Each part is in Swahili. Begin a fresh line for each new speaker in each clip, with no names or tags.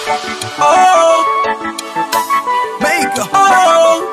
Oh, Maker. Oh,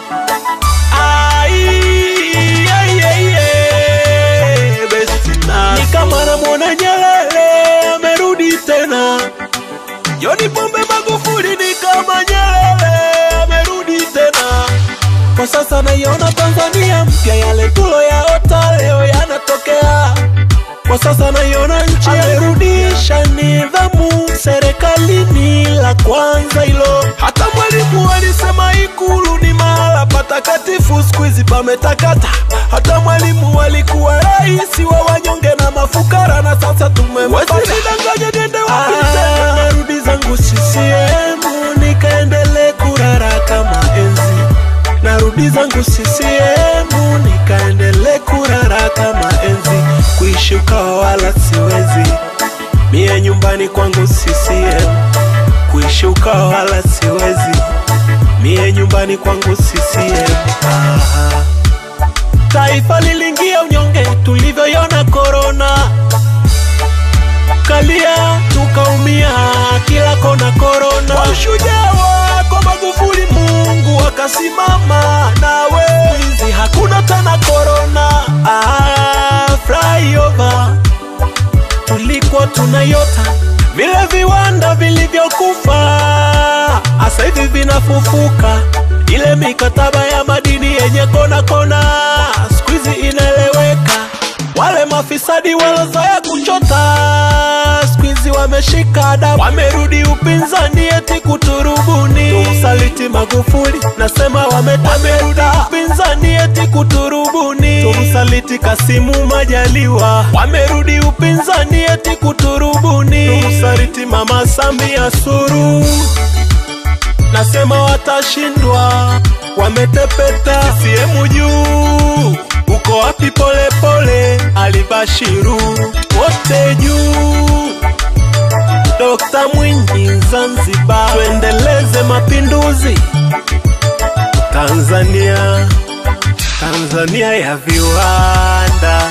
ai, ai, ai, ai, besti nasi. Ni kama namwona Nyerere amerudi tena. John Pombe Magufuli ni kama Nyerere amerudi tena. Kwa sasa naiona Tanzania mpya, yale tuloyaota leo yanatokea. Kwa sasa naiona nchi amerudisha nidhamu serikalini, la kwanza hilo. Hata mwalimu alisema Ikulu ni mahala patakatifu, siku hizi pametakata. Hata mwalimu alikuwa rais wa wanyonge na mafukara, na sasa tumempata. Wasinidanganye niende wapi tena? Narudi zangu CCM nikaendelee kurara kama enzi narudi zangu CCM nikaendelee kurara kama enzi, kuishi ukawa wala siwezi mie nyumbani kwangu CCM, kuishi ukawa wala siwezi mie nyumbani kwangu CCM. Aha. Taifa lilingia unyonge tulivyoiona korona, kalia tukaumia kila kona korona. Kwa ushujaa wako Magufuli, Mungu akasimama nawe, hizi hakuna tena korona. Ah, flyover tulikuwa tunayota vile viwanda vilivyokufa, asa hivi vinafufuka. Ile mikataba ya madini yenye kona kona, siku hizi inaeleweka. Wale mafisadi walozoea kuchota, siku hizi wameshika adabu, wamerudi upinzani eti kuturubuni. Tumsaliti Magufuli, nasema wameta- wamerudi upinzani eti kuturubuni. Tumsaliti Kasimu Majaliwa, wamerudi upinzani eti kuturubuni. Tumsaliti Mama Samia Suluhu nasema watashindwa, wametepeta. CCM juu, uko wapi? Polepole Alibashiru, wote juu. Dokta Mwinyi Zanzibar, tuendeleze mapinduzi Tanzania, Tanzania ya viwanda.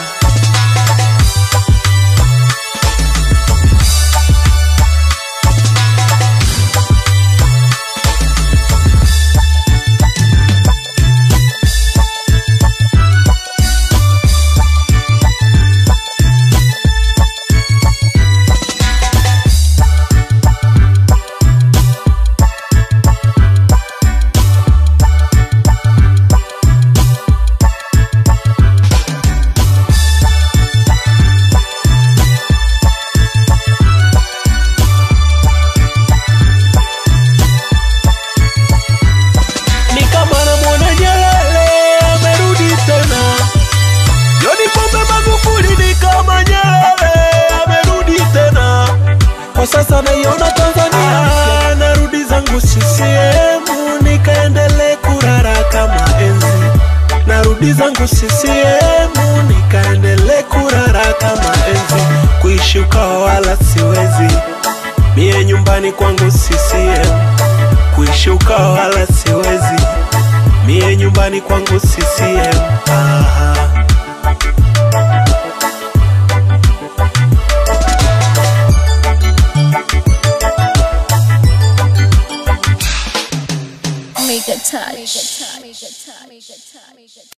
ni kama namwona Nyerere amerudi tena. John Pombe Magufuli ni kama Nyerere amerudi tena. Kwa sasa naiona Tanzania, narudi zangu CCM nikaendelee kurara kama enzi. Narudi zangu CCM nikaendelee kurara kama enzi, kuishi ukawa wala siwezi mie nyumbani kwangu CCM kuishi ukawa wala siwezi mie nyumbani kwangu CCM. Aha.